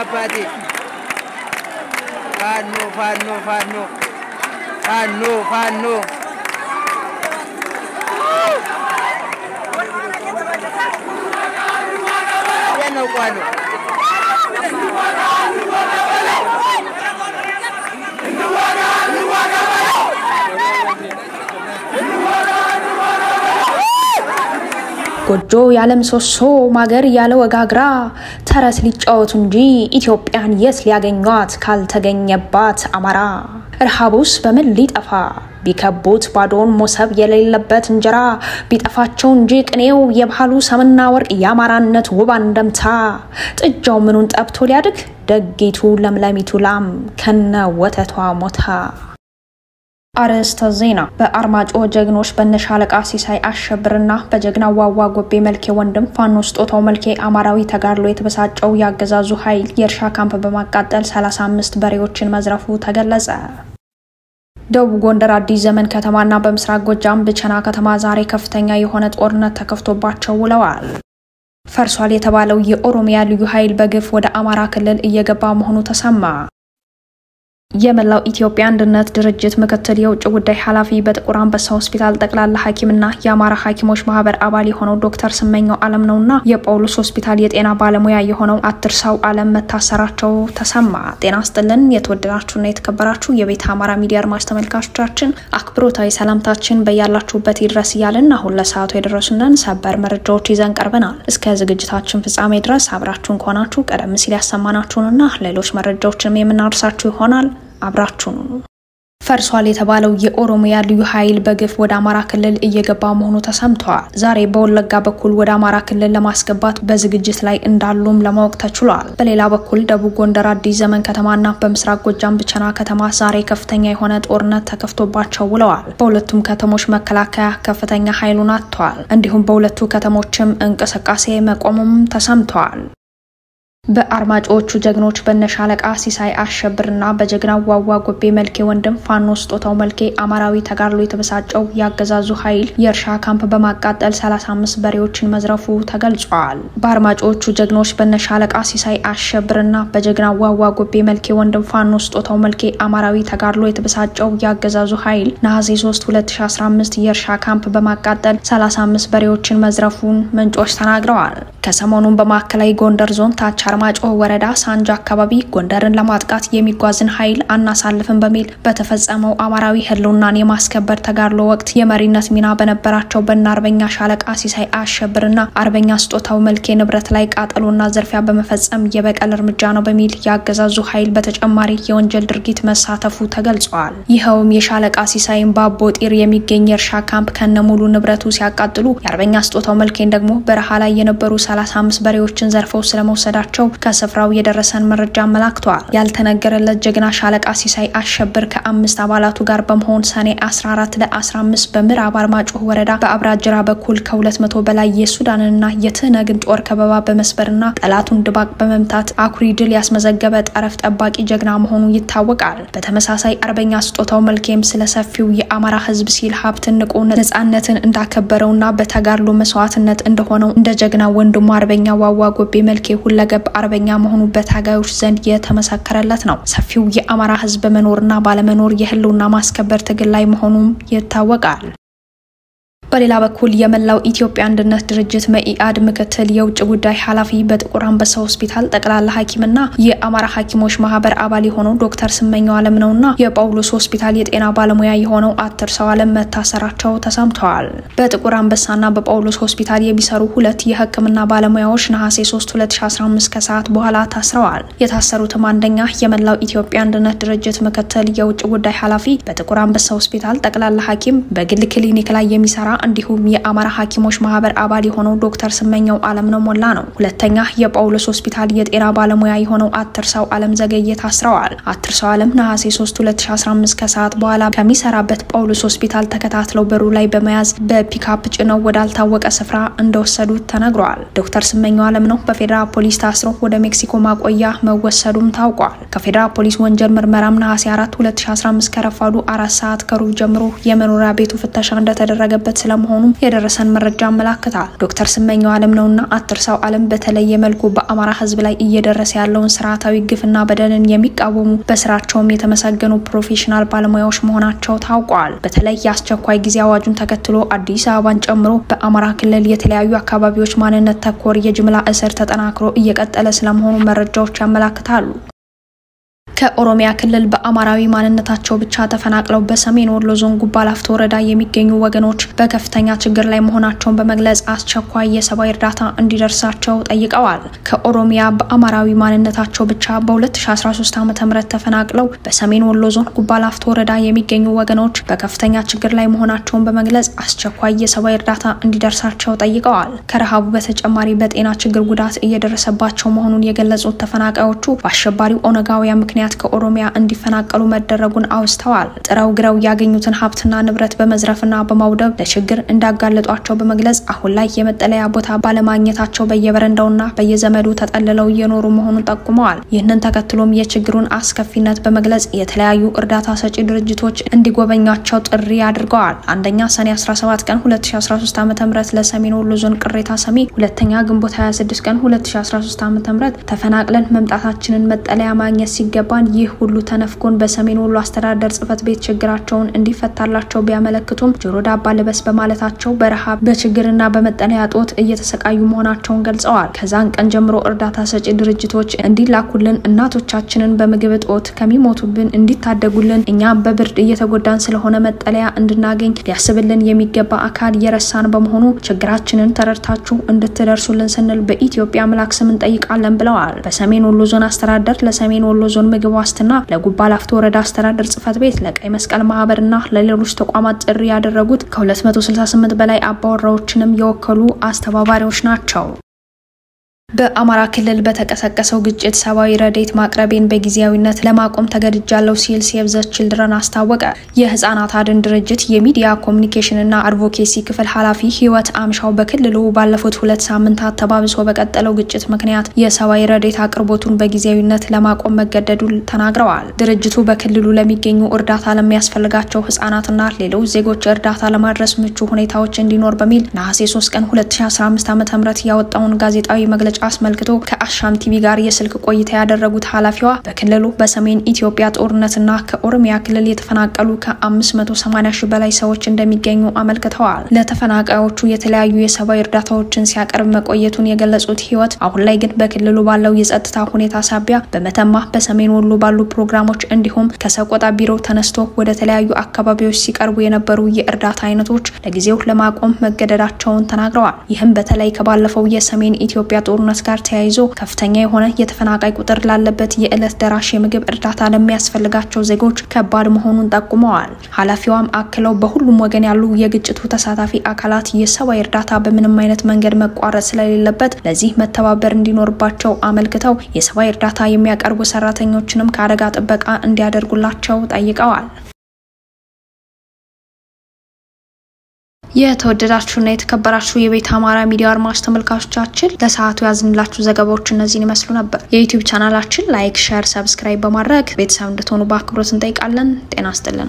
አባቴ ፋኖ ፋኖ ፋኖ ፋኖ ፋኖ ነው ቋሉ ጎጆ ያለ ምሰሶ ማገር ያለ ወጋግራ ተረት ሊጫወቱ እንጂ ኢትዮጵያን የት ሊያገኟት ካልተገኘባት አማራ ረሃቡስ በምን ሊጠፋ ቢከቡት ባዶን ሞሰብ የሌለበት እንጀራ ቢጠፋቸው እንጂ ቅኔው የባህሉ ሰምና ወርቅ የአማራነት ውብ አንደምታ ጥጃው ምኑን ጠብቶ ሊያድግ ደጊቱ ለምለሚቱ ላም ከነ ወተቷ ሞታ። አርዕስተ ዜና። በአርማጮ ጀግኖች በነሻለቃ ሲሳይ አሸብርና በጀግና ዋዋ ጎቤ መልኬ ወንድም ፋኖ ስጦታው መልኬ አማራዊ ተጋድሎ የተበሳጨው የአገዛዙ ኃይል የእርሻ ካምፕ በማቃጠል 35 በሬዎችን መዝረፉ ተገለጸ። ደቡብ ጎንደር አዲስ ዘመን ከተማና በምስራቅ ጎጃም ብቸና ከተማ ዛሬ ከፍተኛ የሆነ ጦርነት ተከፍቶባቸው ውለዋል። ፈርሷል የተባለው የኦሮሚያ ልዩ ኃይል በግፍ ወደ አማራ ክልል እየገባ መሆኑ ተሰማ። የመላው ኢትዮጵያ አንድነት ድርጅት ምክትል የውጭ ጉዳይ ኃላፊ በጥቁር አንበሳ ሆስፒታል ጠቅላላ ሐኪምና የአማራ ሐኪሞች ማህበር አባል የሆነው ዶክተር ስመኘው አለም ነውና የጳውሎስ ሆስፒታል የጤና ባለሙያ የሆነው አትርሳው አለም መታሰራቸው ተሰማ። ጤና ስጥልን የተወደዳችሁና የተከበራችሁ የቤተ አማራ ሚዲያ አድማጭ ተመልካቾቻችን አክብሮታዊ ሰላምታችን በያላችሁበት ይድረስ እያልን አሁን ለሰዓቱ የደረሱንን ሰበር መረጃዎች ይዘን ቀርበናል። እስከ ዝግጅታችን ፍጻሜ ድረስ አብራችሁን ከሆናችሁ ቀደም ሲል ያሰማናችሁንና ሌሎች መረጃዎችንም የምናደርሳችሁ ይሆናል። አብራችሁን ፈርሷል የተባለው የኦሮሚያ ልዩ ኃይል በግፍ ወደ አማራ ክልል እየገባ መሆኑ ተሰምተዋል። ዛሬ በወለጋ በኩል ወደ አማራ ክልል ለማስገባት በዝግጅት ላይ እንዳሉም ለማወቅ ተችሏል። በሌላ በኩል ደቡብ ጎንደር አዲስ ዘመን ከተማና በምስራቅ ጎጃም ብቸና ከተማ ዛሬ ከፍተኛ የሆነ ጦርነት ተከፍቶባቸው ውለዋል። በሁለቱም ከተሞች መከላከያ ከፍተኛ ኃይሉን አጥተዋል። እንዲሁም በሁለቱ ከተሞችም እንቅስቃሴ መቆሙም ተሰምተዋል። በአርማጮዎቹ ጀግኖች በነሻለቃ ሲሳይ አሸብርና በጀግናው ዋዋ ጎቤ መልኬ ወንድም ፋኖ ስጦታው መልኬ አማራዊ ተጋድሎ የተበሳጨው የአገዛዙ ኃይል የእርሻ ካምፕ በማቃጠል 35 በሬዎችን መዝረፉ ተገልጿል። በአርማጮዎቹ ጀግኖች በነሻለቃ ሲሳይ አሸብርና በጀግናው ዋዋ ጎቤ መልኬ ወንድም ፋኖ ስጦታው መልኬ አማራዊ ተጋድሎ የተበሳጨው የአገዛዙ ኃይል ነሐሴ 3 2015 የእርሻ ካምፕ በማቃጠል 35 በሬዎችን መዝረፉን ምንጮች ተናግረዋል። ከሰሞኑን በማዕከላዊ ጎንደር ዞን ታች አርማጮ ወረዳ ሳንጃ አካባቢ ጎንደርን ለማጥቃት የሚጓዝን ኃይል አናሳልፍም በሚል በተፈጸመው አማራዊ ሕልውናን የማስከበር ተጋድሎ ወቅት የመሪነት ሚና በነበራቸው በና አርበኛ ሻለቃ ሲሳይ አሸብርና አርበኛ ስጦታው መልኬ ንብረት ላይ ቃጠሎና ዝርፊያ በመፈጸም የበቀል እርምጃ ነው በሚል የአገዛዙ ኃይል በተጨማሪ የወንጀል ድርጊት መሳተፉ ተገልጿል። ይኸውም የሻለቃ ሲሳይን በአቦ ጢር የሚገኝ የእርሻ ካምፕ ከነ ሙሉ ንብረቱ ሲያቃጥሉ የአርበኛ ስጦታው መልኬን ደግሞ በረሃ ላይ የነበሩ 35 በሬዎችን ዘርፈው ስለመውሰዳቸው ከስፍራው የደረሰን መረጃ አመላክቷል። ያልተነገረለት ጀግና ሻለቃ ሲሳይ አሸብር ከአምስት አባላቱ ጋር በመሆን ሰኔ 14 ለ15 በምዕራብ አርማጭሆ ወረዳ በአብራጅራ በኩል ከ200 በላይ የሱዳንና የትህነግን ጦር ከበባ በመስበርና ጠላቱን ድባቅ በመምታት አኩሪ ድል ያስመዘገበ ጠረፍ ጠባቂ ጀግና መሆኑ ይታወቃል። በተመሳሳይ አርበኛ ስጦታው መልኬም ስለ ሰፊው የአማራ ሕዝብ ሲል ሀብትን ንቆ ነጻነትን እንዳከበረውና በተጋድሎ መስዋዕትነት እንደሆነው እንደ ጀግና ወንድሙ አርበኛ ዋዋ ጎቤ መልኬ ሁለገብ አርበኛ መሆኑ በታጋዮች ዘንድ የተመሰከረለት ነው። ሰፊው የአማራ ህዝብ በመኖርና ባለመኖር የህልውና ማስከበር ትግል ላይ መሆኑም ይታወቃል። በሌላ በኩል የመላው ኢትዮጵያ አንድነት ድርጅት መኢአድ ምክትል የውጭ ጉዳይ ኃላፊ በጥቁር አንበሳ ሆስፒታል ጠቅላላ ሐኪምና የአማራ ሐኪሞች ማህበር አባል የሆነው ዶክተር ስመኘው አለም ነውና የጳውሎስ ሆስፒታል የጤና ባለሙያ የሆነው አትርሰው አለም መታሰራቸው ተሰምተዋል። በጥቁር አንበሳና በጳውሎስ ሆስፒታል የሚሰሩ ሁለት የህክምና ባለሙያዎች ነሐሴ 3 2015 ከሰዓት በኋላ ታስረዋል። የታሰሩትም አንደኛ የመላው ኢትዮጵያ አንድነት ድርጅት ምክትል የውጭ ጉዳይ ኃላፊ በጥቁር አንበሳ ሆስፒታል ጠቅላላ ሐኪም በግል ክሊኒክ ላይ የሚሰራ እንዲሁም የአማራ ሐኪሞች ማህበር አባል የሆነው ዶክተር ስመኘው አለምነው ሞላ ነው። ሁለተኛ የጳውሎስ ሆስፒታል የጤና ባለሙያ የሆነው አትርሳው አለም ዘገየ ታስረዋል። አትርሳው አለም ነሐሴ 3 2015 ከሰዓት በኋላ ከሚሰራበት ጳውሎስ ሆስፒታል ተከታትለው በሩ ላይ በመያዝ በፒካፕ ጭነው ወዳልታወቀ ስፍራ እንደወሰዱት ተነግሯል። ዶክተር ስመኘው አለምነው በፌዴራል ፖሊስ ታስሮ ወደ ሜክሲኮ ማቆያ መወሰዱም ታውቋል። ከፌዴራል ፖሊስ ወንጀል ምርመራም ነሐሴ 4 2015 ከረፋዱ አራት ሰዓት ከሩብ ጀምሮ የመኖሪያ ቤቱ ፍተሻ እንደተደረገበት ስለመሆኑም የደረሰን መረጃ ያመላክታል። ዶክተር ስመኘው አለም ነውና አትርሳው አለም በተለየ መልኩ በአማራ ህዝብ ላይ እየደረሰ ያለውን ስርዓታዊ ግፍና በደልን የሚቃወሙ በስራቸውም የተመሰገኑ ፕሮፌሽናል ባለሙያዎች መሆናቸው ታውቋል። በተለይ የአስቸኳይ ጊዜ አዋጁን ተከትሎ አዲስ አበባን ጨምሮ በአማራ ክልል የተለያዩ አካባቢዎች ማንነት ተኮር የጅምላ እስር ተጠናክሮ እየቀጠለ ስለመሆኑ መረጃዎች ያመላክታሉ። ከኦሮሚያ ክልል በአማራዊ ማንነታቸው ብቻ ተፈናቅለው በሰሜን ወሎ ዞን ጉባ ላፍቶ ወረዳ የሚገኙ ወገኖች በከፍተኛ ችግር ላይ መሆናቸውን በመግለጽ አስቸኳይ የሰብአዊ እርዳታ እንዲደርሳቸው ጠይቀዋል። ከኦሮሚያ በአማራዊ ማንነታቸው ብቻ በ2013 ዓ.ም ተፈናቅለው በሰሜን ወሎ ዞን ጉባ ላፍቶ ወረዳ የሚገኙ ወገኖች በከፍተኛ ችግር ላይ መሆናቸውን በመግለጽ አስቸኳይ የሰብአዊ እርዳታ እንዲደርሳቸው ጠይቀዋል። ከረሃቡ በተጨማሪ በጤና ችግር ጉዳት እየደረሰባቸው መሆኑን የገለጹት ተፈናቃዮቹ በአሸባሪው ኦነጋውያን ምክንያት ከኦሮሚያ እንዲፈናቀሉ መደረጉን አውስተዋል። ጥረው ግረው ያገኙትን ሀብትና ንብረት በመዝረፍና በማውደብ ለችግር እንዳጋለጧቸው በመግለጽ አሁን ላይ የመጠለያ ቦታ ባለማግኘታቸው በየበረንዳውና በየዘመዱ ተጠልለው እየኖሩ መሆኑን ጠቁመዋል። ይህንን ተከትሎም የችግሩን አስከፊነት በመግለጽ የተለያዩ እርዳታ ሰጪ ድርጅቶች እንዲጎበኟቸው ጥሪ አድርገዋል። አንደኛ ሰኔ 17 ቀን 2013 ዓ.ም ለሰሜን ወሎ ዞን ቅሬታ ሰሚ፣ ሁለተኛ ግንቦት 26 ቀን 2013 ዓ.ም ተፈናቅለን መምጣታችንን መጠለያ ማግኘት ሲገባ ይህ ሁሉ ተነፍጎን በሰሜን ወሎ አስተዳደር ጽሕፈት ቤት ችግራቸውን እንዲፈታላቸው ቢያመለክቱም ጆሮ ዳባ ልበስ በማለታቸው በረሃብ በችግርና በመጠለያ ጦት እየተሰቃዩ መሆናቸውን ገልጸዋል። ከዛን ቀን ጀምሮ እርዳታ ሰጪ ድርጅቶች እንዲላኩልን፣ እናቶቻችንን በምግብ እጦት ከሚሞቱብን እንዲታደጉልን፣ እኛም በብርድ እየተጎዳን ስለሆነ መጠለያ እንድናገኝ ሊያስብልን የሚገባ አካል የረሳን በመሆኑ ችግራችንን ተረድታችሁ እንድትደርሱልን ስንል በኢትዮጵያ አምላክ ስም እንጠይቃለን ብለዋል። በሰሜን ወሎ ዞን አስተዳደር ለሰሜን ወሎ ዞን ምግብ ዋስትና ለጉባ ላፍቶ ወረዳ አስተዳደር ጽሕፈት ቤት ለቀይ መስቀል ማህበርና ለሌሎች ተቋማት ጥሪ ያደረጉት ከ268 በላይ አባወራዎችንም የወከሉ አስተባባሪዎች ናቸው። በአማራ ክልል በተቀሰቀሰው ግጭት ሰብአዊ ረዴት ማቅረቤን በጊዜያዊነት ለማቆም ተገድጃለሁ ሲል ሴቭ ዘ ችልድረን አስታወቀ። የህጻናት አድን ድርጅት የሚዲያ ኮሚኒኬሽንና አድቮኬሲ ክፍል ኃላፊ ህይወት አምሻው በክልሉ ባለፉት ሁለት ሳምንታት ተባብሶ በቀጠለው ግጭት ምክንያት የሰብአዊ ረዴት አቅርቦቱን በጊዜያዊነት ለማቆም መገደዱን ተናግረዋል። ድርጅቱ በክልሉ ለሚገኙ እርዳታ ለሚያስፈልጋቸው ህጻናትና ሌሎች ዜጎች እርዳታ ለማድረስ ምቹ ሁኔታዎች እንዲኖር በሚል ነሐሴ 3 ቀን 2015 ዓ ም ያወጣውን ጋዜጣዊ መግለጫ አስመልክቶ ከአሻም ቲቪ ጋር የስልክ ቆይታ ያደረጉት ኃላፊዋ በክልሉ በሰሜን ኢትዮጵያ ጦርነትና ከኦሮሚያ ክልል የተፈናቀሉ ከ580 ሺህ በላይ ሰዎች እንደሚገኙ አመልክተዋል። ለተፈናቃዮቹ የተለያዩ የሰብአዊ እርዳታዎችን ሲያቀርብ መቆየቱን የገለጹት ህይወት አሁን ላይ ግን በክልሉ ባለው የጸጥታ ሁኔታ ሳቢያ በመተማ በሰሜን ወሎ ባሉ ፕሮግራሞች እንዲሁም ከሰቆጣ ቢሮ ተነስቶ ወደ ተለያዩ አካባቢዎች ሲቀርቡ የነበሩ የእርዳታ አይነቶች ለጊዜው ለማቆም መገደዳቸውን ተናግረዋል። ይህም በተለይ ከባለፈው የሰሜን ኢትዮጵያ ጦርነት ጋር ተያይዞ ከፍተኛ የሆነ የተፈናቃይ ቁጥር ላለበት የዕለት ደራሽ የምግብ እርዳታ ለሚያስፈልጋቸው ዜጎች ከባድ መሆኑን ጠቁመዋል። ኃላፊዋም አክለው በሁሉም ወገን ያሉ የግጭቱ ተሳታፊ አካላት የሰብአዊ እርዳታ በምንም አይነት መንገድ መቋረጥ ስለሌለበት ለዚህ መተባበር እንዲኖርባቸው አመልክተው የሰብአዊ እርዳታ የሚያቀርቡ ሰራተኞችንም ከአደጋ ጥበቃ እንዲያደርጉላቸው ጠይቀዋል። የተወደዳችሁና የተከበራችሁ የቤት አማራ ሚዲያ አድማጭ ተመልካቾቻችን ለሰዓቱ ያዝንላችሁ ዘገባዎች እነዚህን ይመስሉ ነበር። የዩቲዩብ ቻናላችን ላይክ፣ ሸር፣ ሰብስክራይብ በማድረግ ቤተሰብ እንድትሆኑ በአክብሮት እንጠይቃለን። ጤና ይስጥልን።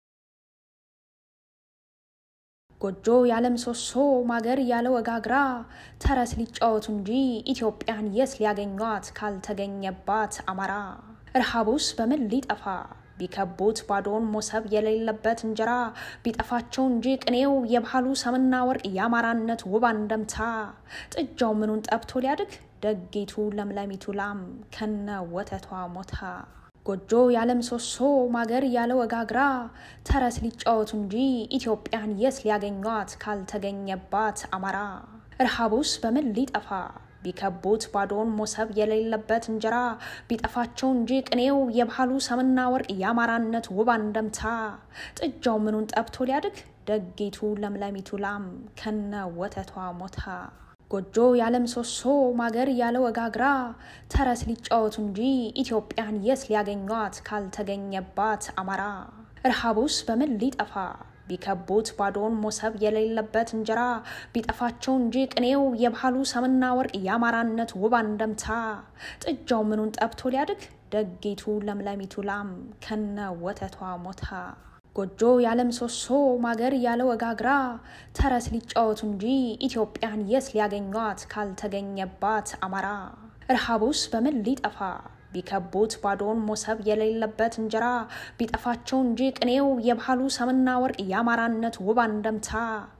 ጎጆ ያለ ምሰሶ ማገር ያለ ወጋግራ ተረት ሊጫወቱ እንጂ ኢትዮጵያን የት ሊያገኟት ካልተገኘባት አማራ ረሃቡስ በምን ሊጠፋ ቢከቡት ባዶን ሞሰብ የሌለበት እንጀራ ቢጠፋቸው እንጂ ቅኔው የባህሉ ሰምና ወርቅ የአማራነት ውብ አንደምታ ጥጃው ምኑን ጠብቶ ሊያድግ ደጊቱ ለምለሚቱ ላም ከነ ወተቷ ሞታ ጎጆ ያለ ምሰሶ ማገር ያለ ወጋግራ ተረት ሊጫወቱ እንጂ ኢትዮጵያን የት ሊያገኟት ካልተገኘባት አማራ ረሃቡስ በምን ሊጠፋ ቢከቡት ባዶን ሞሰብ የሌለበት እንጀራ ቢጠፋቸው እንጂ ቅኔው የባህሉ ሰምና ወርቅ የአማራነት ውብ አንደምታ ጥጃው ምኑን ጠብቶ ሊያድግ ደጊቱ ለምለሚቱ ላም ከነ ወተቷ ሞታ ጎጆ ያለ ምሰሶ ማገር ያለ ወጋግራ ተረት ሊጫወቱ እንጂ ኢትዮጵያን የት ሊያገኟት ካልተገኘባት አማራ ረሃቡስ በምን ሊጠፋ ቢከቡት ባዶን ሞሰብ የሌለበት እንጀራ ቢጠፋቸው እንጂ ቅኔው የባህሉ ሰምና ወርቅ የአማራነት ውብ አንደምታ ጥጃው ምኑን ጠብቶ ሊያድግ ደጊቱ ለምለሚቱ ላም ከነ ወተቷ ሞታ ጎጆ ያለ ምሰሶ ማገር ያለ ወጋግራ ተረት ሊጫወቱ እንጂ ኢትዮጵያን የት ሊያገኟት ካልተገኘባት አማራ ረሃቡስ በምን ሊጠፋ ቢከቡት ባዶን ሞሰብ የሌለበት እንጀራ ቢጠፋቸው እንጂ ቅኔው የባህሉ ሰምና ወርቅ የአማራነት ውብ አንደምታ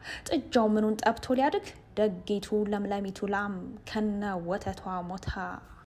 ጥጃው ምኑን ጠብቶ ሊያድግ ደጊቱ ለምለሚቱ ላም ከነ ወተቷ ሞታ